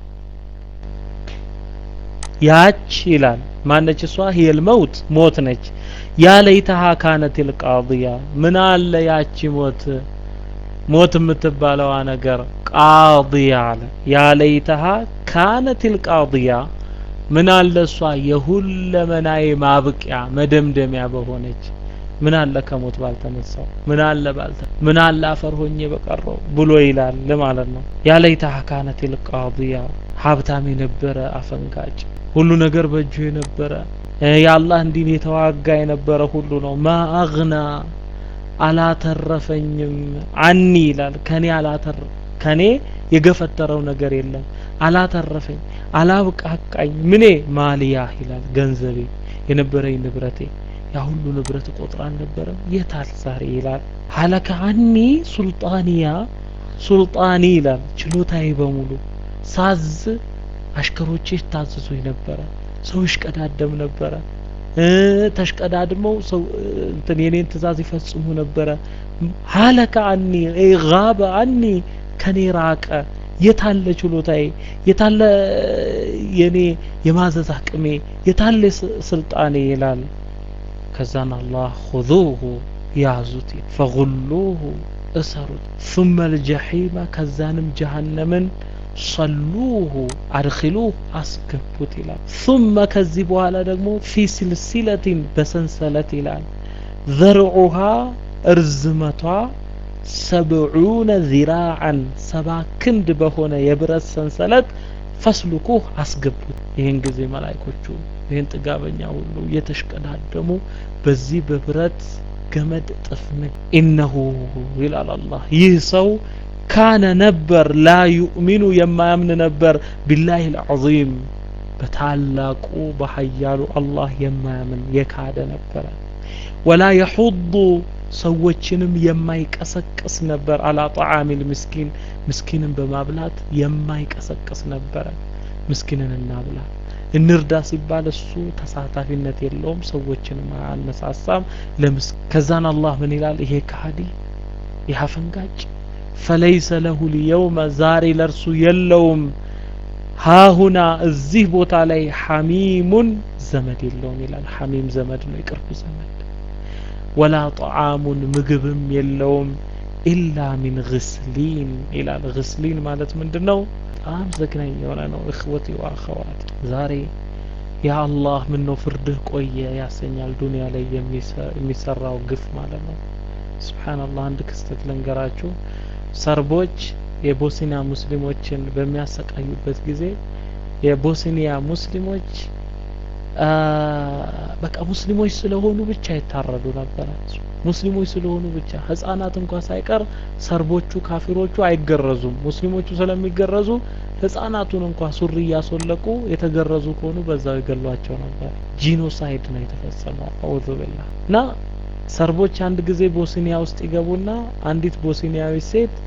ያች ይላል ማነች እሷ ሂየል መውት ሞት ነች ያ ለይተሃ ካነት ልቃضያ ምን አለ ያቺ ሞት ሞት የምትባለዋ ነገር ቃضያ አለ ያ ለይተሃ ካነት ልቃضያ ምን አለ እሷ የሁለመናዬ ማብቂያ መደምደሚያ በሆነች ምን አለ ከሞት ባልተነሳው ምን አለ ባልተ ምን አለ አፈር ሆኜ በቀረው ብሎ ይላል ማለት ነው ያ ለይተሃ ካነት ልቃضያ ሀብታም የነበረ አፈንጋጭ ሁሉ ነገር በእጁ የነበረ የአላህ እንዲን የተዋጋ የነበረ ሁሉ ነው ማ አግና አላተረፈኝም አኒ ይላል ከኔ አላተር ከኔ የገፈተረው ነገር የለም አላተረፈኝ አላብቃቃኝ ምኔ ማልያ ይላል ገንዘቤ የነበረኝ ንብረቴ ያ ሁሉ ንብረት ቆጥራ አልነበረም የታል ዛሬ ይላል ሀለከ አኒ ሱልጣንያ ሱልጣኒ ይላል ችሎታዬ በሙሉ ሳዝ አሽከሮቼ ታዘዙኝ ነበረ ሰው ይሽቀዳደም ነበረ ተሽቀዳድመው ሰው እንትን የኔን ትእዛዝ ይፈጽሙ ነበረ ሀለከ አኒ ጋበ አኒ ከኔ ራቀ የታለ ችሎታዬ የታለ የኔ የማዘዝ አቅሜ የታለ ስልጣኔ ይላል ከዛን አላህ ሁዙሁ ያዙት ፈጉሉሁ እሰሩት ثم الجحيم ከዛንም ጀሃነምን ሰሉሁ አድኪሉህ አስገቡት ይላል ثم ከዚህ በኋላ ደግሞ ፊ ስልሲለቲን በሰንሰለት ይላል ዘርዑሃ እርዝመቷ ሰብዑነ ዚራዓን ሰባ ክንድ በሆነ የብረት ሰንሰለት ፈስልኩህ አስገቡት ይህን ጊዜ መላይኮቹ ይህን ጥጋበኛ ሁሉ እየተሽቀዳደሙ በዚህ በብረት ገመድ ጥፍን ኢነሁ ይላል አላህ ይህ ሰው ካነ ነበር ላ ዩእሚኑ የማያምን ነበር ቢላህ ልዓዚም በታላቁ በሀያሉ አላህ የማያምን የካደ ነበረ ወላ የሑዱ ሰዎችንም የማይቀሰቅስ ነበር አላ ጣዓሚል ምስኪን ምስኪንን በማብላት የማይቀሰቅስ ነበረ ምስኪንን እናብላ እንርዳ ሲባል እሱ ተሳታፊነት የለውም ሰዎችንም አያነሳሳም ለምስ ከዛን አላህ ምን ይላል ይሄ ከሃዲ ይህ አፈንጋጭ ፈለይሰ ለሁ ልየውመ ዛሬ ለእርሱ የለውም ሃሁና እዚህ ቦታ ላይ ሐሚሙን ዘመድ የለውም ይላል ሐሚም ዘመድ ነው የቅርብ ዘመድ ወላ ጠዓሙን ምግብም የለውም ኢላ ሚን ግስሊን ይላል ግስሊን ማለት ምንድን ነው በጣም ዘግናኝ የሆነ ነው እኽወቲ ወአኸዋት ዛሬ ያ አላህ ምን ነው ፍርድህ ቆየ ያሰኛል ዱንያ ላይ የሚሰራው ግፍ ማለት ነው ስብሓንላህ አንድ ክስተት ልንገራችሁ ሰርቦች የቦስኒያ ሙስሊሞችን በሚያሰቃዩበት ጊዜ የቦስኒያ ሙስሊሞች በቃ ሙስሊሞች ስለሆኑ ብቻ ይታረዱ ነበረ ሙስሊሞች ስለሆኑ ብቻ ህጻናት እንኳ ሳይቀር ሰርቦቹ ካፊሮቹ አይገረዙም ሙስሊሞቹ ስለሚገረዙ ህጻናቱን እንኳ ሱሪ እያስወለቁ የተገረዙ ከሆኑ በዛው ይገሏቸው ነበር ጂኖሳይድ ነው የተፈጸመው አውዙ ቢላ እና ሰርቦች አንድ ጊዜ ቦስኒያ ውስጥ ይገቡና አንዲት ቦስኒያዊ ሴት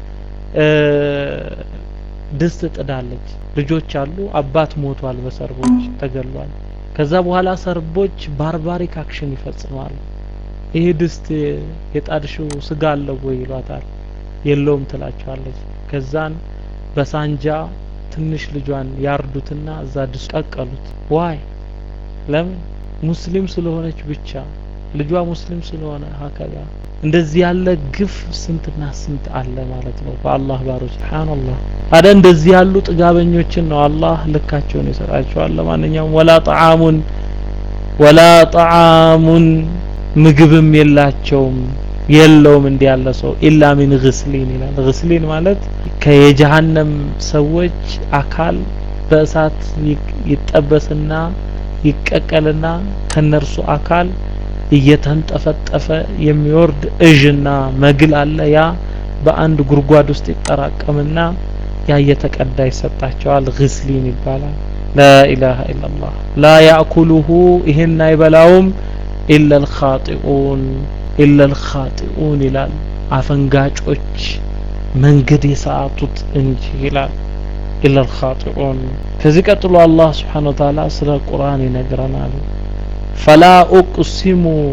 ድስት ጥዳለች ልጆች አሉ አባት ሞቷል በሰርቦች ተገሏል ከዛ በኋላ ሰርቦች ባርባሪክ አክሽን ይፈጽማሉ ይሄ ድስት የጣድሽው ስጋ አለው ወይ ይሏታል የለውም ትላቸዋለች ከዛን በሳንጃ ትንሽ ልጇን ያርዱትና እዛ ድስት ቀቀሉት ዋይ ለምን ሙስሊም ስለሆነች ብቻ ልጇ ሙስሊም ስለሆነ ሀከዛ እንደዚህ ያለ ግፍ ስንትና ስንት አለ ማለት ነው በአላህ ባሮች ስብሓንላህ ታዲያ እንደዚህ ያሉ ጥጋበኞችን ነው አላህ ልካቸውን ይሰጣቸዋል ለማንኛውም ወላ ጣዓሙን ወላ ጣዓሙን ምግብም የላቸውም የለውም እንዲህ ያለ ሰው ኢላ ሚን ግስሊን ይላል ግስሊን ማለት ከየጀሃነም ሰዎች አካል በእሳት ይጠበስና ይቀቀልና ከነርሱ አካል እየተንጠፈጠፈ የሚወርድ እዥና መግል አለ ያ በአንድ ጉድጓድ ውስጥ ይጠራቀምና ያ እየተቀዳ ይሰጣቸዋል ግስሊን ይባላል ላኢላሃ ኢላላህ ላ ያእኩሉሁ ይህን አይበላውም ኢላ ልኻጢኡን ኢላ ልኻጢኡን ይላል አፈንጋጮች መንገድ የሰዓቱት እንጂ ይላል ኢላ ልኻጢኡን ከዚህ ቀጥሎ አላህ ስብሓን ወተዓላ ስለ ቁርአን ይነግረናል ፈላ ኡቅሲሙ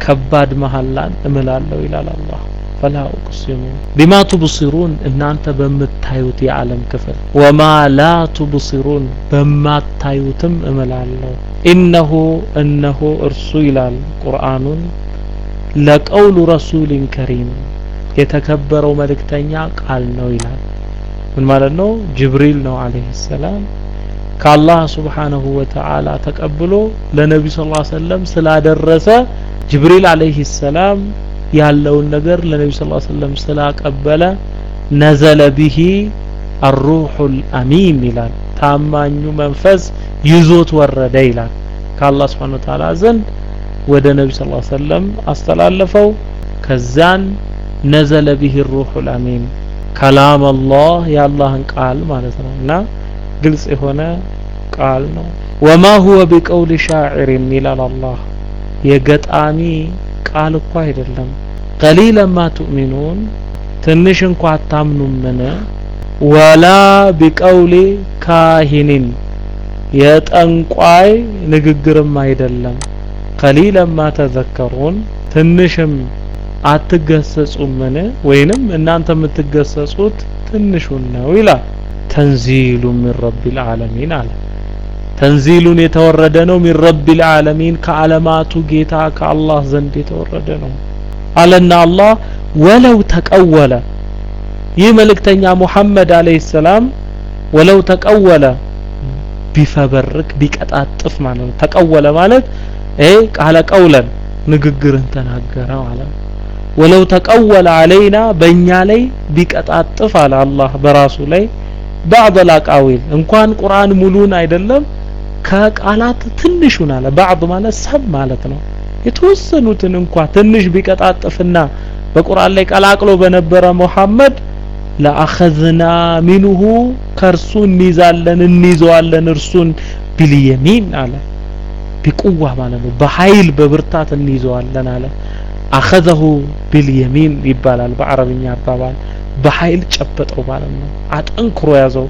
ከባድ መሐላን እምላለሁ ይላል አላህ ፈላ ኡቅሲሙ ቢማ ቱብሲሩን እናንተ በምታዩት የዓለም ክፍል ወማ ላ ቱብሲሩን በማታዩትም እምላለሁ ኢነሁ እነሆ እርሱ ይላል ቁርአኑን ለቀውሉ ረሱሊን ከሪም የተከበረው መልእክተኛ ቃል ነው ይላል ምን ማለት ነው ጅብሪል ነው አለይሂ ሰላም ከአላህ ስብሓንሁ ወተዓላ ተቀብሎ ለነቢ ስ ሰለም ስላደረሰ ጅብሪል አለይሂ ሰላም ያለውን ነገር ለነቢ ስ ሰለም ስላቀበለ ነዘለ ቢሂ አሩሑ ልአሚን ይላል ታማኙ መንፈስ ይዞት ወረደ ይላል ከአላህ ስብሓን ወተዓላ ዘንድ ወደ ነቢ ስ ሰለም አስተላለፈው ከዛን ነዘለ ቢሂ ሩሑ ልአሚን ከላም አላህ የአላህን ቃል ማለት ነው እና ግልጽ የሆነ ቃል ነው ወማ ሁወ ቢቀውል ሻዕሪን ይላል አላህ የገጣሚ ቃል እኮ አይደለም ቀሊለን ማ ቱእሚኑን ትንሽ እንኳ አታምኑምን ወላ ቢቀውሊ ካሂኒን የጠንቋይ ንግግርም አይደለም ቀሊለን ማ ተዘከሩን ትንሽም አትገሰጹምን ወይንም እናንተ የምትገሰጹት ትንሹን ነው ይላል ተንዚሉ ሚን ረቢል ዓለሚን አለ ተንዚሉን የተወረደ ነው ሚን ረቢል ዓለሚን ከዓለማቱ ጌታ ከአላህ ዘንድ የተወረደ ነው አለና አላህ ወለው ተቀወለ ይህ መልእክተኛ ሙሐመድ አለይሂ ሰላም ወለው ተቀወለ ቢፈበርክ ቢቀጣጥፍ ማለት ነው ተቀወለ ማለት ይሄ ቃለ ቀውለን ንግግርን ተናገረ ማለት ነው ወለው ተቀወለ አለይና በእኛ ላይ ቢቀጣጥፍ አለ አላህ በራሱ ላይ ባዕድ አቃዊል እንኳን ቁርአን ሙሉን አይደለም ከቃላት ትንሹን አለ ባዕድ ማለት ሰብ ማለት ነው የተወሰኑትን እንኳ ትንሽ ቢቀጣጥፍና በቁርአን ላይ ቀላቅሎ በነበረ ሙሐመድ ለአኸዝና ሚንሁ ከእርሱ እንይዛለን እንይዘዋለን እርሱን ቢልየሚን አለ ቢቁዋ ማለት ነው በኃይል በብርታት እንይዘዋለን አለ አኸዘሁ ቢልየሚን ይባላል በአረብኛ አባባል በኃይል ጨበጠው ማለት ነው አጠንክሮ ያዘው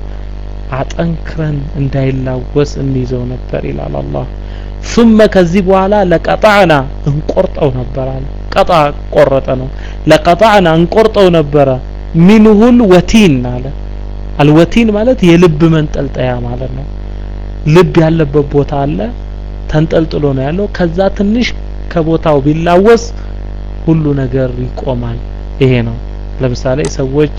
አጠንክረን እንዳይላወስ እንይዘው ነበር ይላል አላህ ثم ከዚህ በኋላ ለቀጣዕና እንቆርጠው ነበር አለ ቀጣ ቆረጠ ነው ለቀጣዕና እንቆርጠው ነበረ ሚንሁል ወቲን አለ አልወቲን ማለት የልብ መንጠልጠያ ማለት ነው ልብ ያለበት ቦታ አለ ተንጠልጥሎ ነው ያለው ከዛ ትንሽ ከቦታው ቢላወስ ሁሉ ነገር ይቆማል ይሄ ነው ለምሳሌ ሰዎች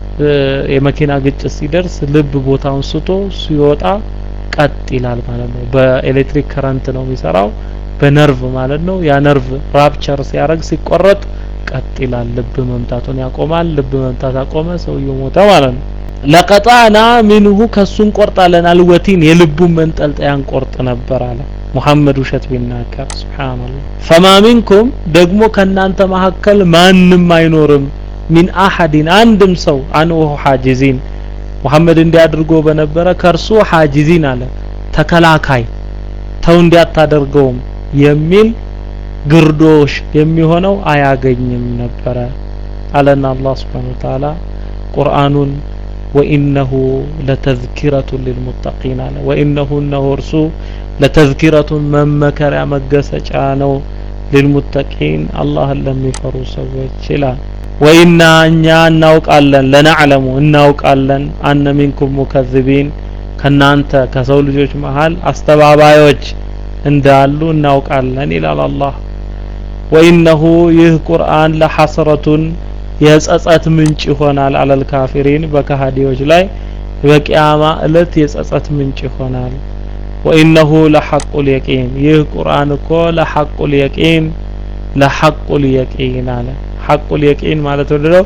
የመኪና ግጭት ሲደርስ ልብ ቦታውን ስቶ ሲወጣ ቀጥ ይላል ማለት ነው በኤሌክትሪክ ከረንት ነው የሚሰራው በነርቭ ማለት ነው ያ ነርቭ ራፕቸር ሲያደርግ ሲቆረጥ ቀጥ ይላል ልብ መምታቱን ያቆማል ልብ መምታት አቆመ ሰውየው ሞተ ማለት ነው ለቀጣና ሚንሁ ከሱ እንቆርጣለን አልወቲን የልቡን መንጠልጠያ እንቆርጥ ነበር አለ ሙሐመድ ውሸት ቢናገር ሱብሃንአላህ ፈማ ሚንኩም ደግሞ ከናንተ መካከል ማንም አይኖርም ሚን አሐድን አንድም ሰው አንሁ ሐጂዚን ሙሐመድ እንዲያድርጎ በነበረ ከርሱ ሐጂዚን አለ ተከላካይ ተው እንዲያታደርገውም የሚል ግርዶሽ የሚሆነው አያገኝም ነበረ አለና አላህ Subhanahu Wa Ta'ala ቁርአኑን ወኢነሁ ለተዝኪረቱን ሊልሙተቂን አለ ወኢነሁ እነሆ እርሱ ለተዝኪረቱን መመከሪያ መገሰጫ ነው ሊልሙተቂን አላህን ለሚፈሩ ሰዎች ይላል ወኢና እኛ እናውቃለን ለነዕለሙ እናውቃለን አነ ሚንኩም ሙከዝቢን ከናንተ ከሰው ልጆች መሃል አስተባባዮች እንዳሉ እናውቃለን ይላል አላህ ወኢነሁ ይህ ቁርአን ለሐስረቱን የጸጸት ምንጭ ይሆናል አለል ካፊሪን በከሃዲዎች ላይ በቂያማ እለት የጸጸት ምንጭ ይሆናል ወኢነሁ ለሐቁል የቂን ይህ ቁርአን እኮ ለሐቁል የቂን ለሐቁል የቂን አለ ሐቁል የቂን ማለት ወደለው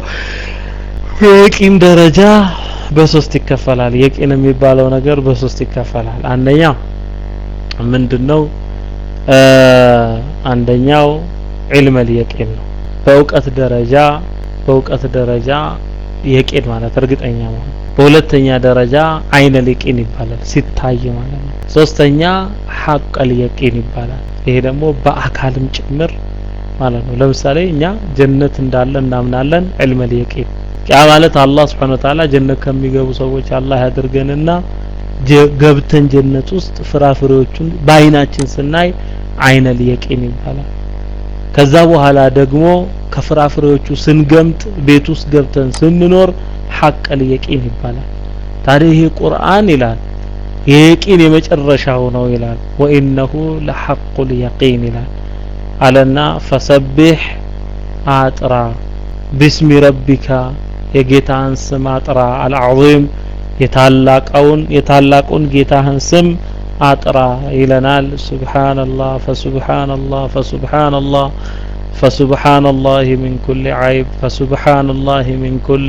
የቂን ደረጃ በሶስት ይከፈላል የቂን የሚባለው ነገር በሶስት ይከፈላል አንደኛ ምንድነው አንደኛው ዒልመል የቂን ነው በእውቀት ደረጃ በእውቀት ደረጃ የቂን ማለት እርግጠኛ መሆን በሁለተኛ ደረጃ አይነል የቂን ይባላል ሲታይ ማለት ነው ሶስተኛ ሐቀል የቂን ይባላል ይሄ ደግሞ በአካልም ጭምር ማለት ነው ለምሳሌ እኛ ጀነት እንዳለ እናምናለን ዒልመል የቂን ያ ማለት አላህ Subhanahu Wa Ta'ala ጀነት ከሚገቡ ሰዎች አላህ ያድርገንና ገብተን ጀነት ውስጥ ፍራፍሬዎቹን በአይናችን ስናይ አይነል የቂን ይባላል ከዛ በኋላ ደግሞ ከፍራፍሬዎቹ ስንገምጥ ቤት ውስጥ ገብተን ስንኖር ሐቀል የቂን ይባላል ታዲያ ይሄ ቁርአን ይላል የቂን የመጨረሻው ነው ይላል ወኢነሁ ለሐቁል የቂን ይላል አለና ፈሰቢሕ አጥራ ቢስሚ ረቢካ የጌታህን ስም አጥራ አልዓዚም የታላቀውን የታላቁን ጌታህን ስም አጥራ ይለናል ሱብሓነላህ ፈሱብሓነላህ ፈሱብሓነላህ فسبحان الله من كل عيب فسبحان الله من كل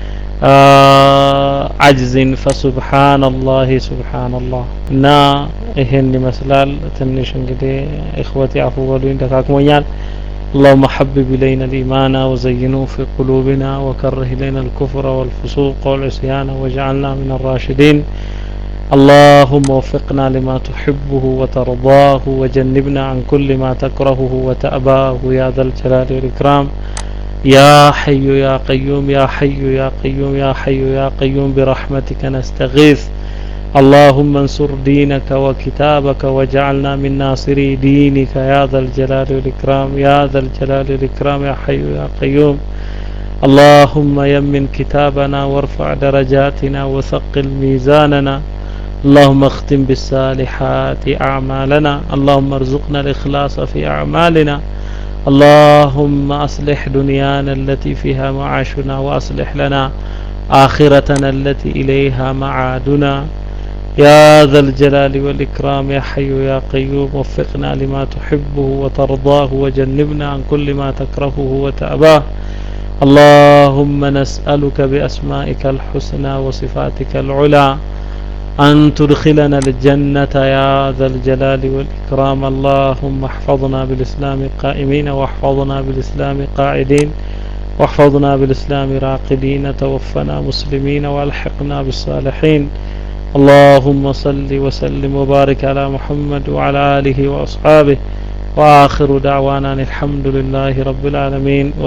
عجز فسبحان الله سبحان الله እና ይሄን ይመስላል ትንሽ እንግዲህ እخوتي አፉ በሉኝ ደካክሞኛል اللهم حبب إلينا الإيمان وزينه في قلوبنا وكره إلينا الكفر والفسوق والعصيان واجعلنا من الراشدين اللهم وفقنا لما تحبه وترضاه وجنبنا عن كل ما تكرهه وتأباه يا ذا الجلال والإكرام يا حي يا قيوم يا حي يا قيوم يا حي يا قيوم برحمتك نستغيث اللهم انصر دينك وكتابك واجعلنا من ناصري دينك يا ذا الجلال والإكرام يا ذا الجلال والإكرام يا حي يا قيوم اللهم يمن كتابنا وارفع درجاتنا وثقل ميزاننا اللهم اختم بالصالحات أعمالنا اللهم ارزقنا الإخلاص في أعمالنا اللهم أصلح دنيانا التي فيها معاشنا وأصلح لنا آخرتنا التي إليها معادنا يا ذا الجلال والإكرام يا حي يا قيوم وفقنا لما تحبه وترضاه وجنبنا عن كل ما تكرهه وتأباه اللهم نسألك بأسمائك الحسنى وصفاتك العلى أن تدخلنا الجنة يا ذا الجلال والإكرام اللهم احفظنا بالإسلام قائمين واحفظنا بالإسلام قاعدين واحفظنا بالإسلام راقدين توفنا مسلمين والحقنا بالصالحين اللهم صل وسلم وبارك على محمد وعلى آله وأصحابه وآخر دعوانا الحمد لله رب العالمين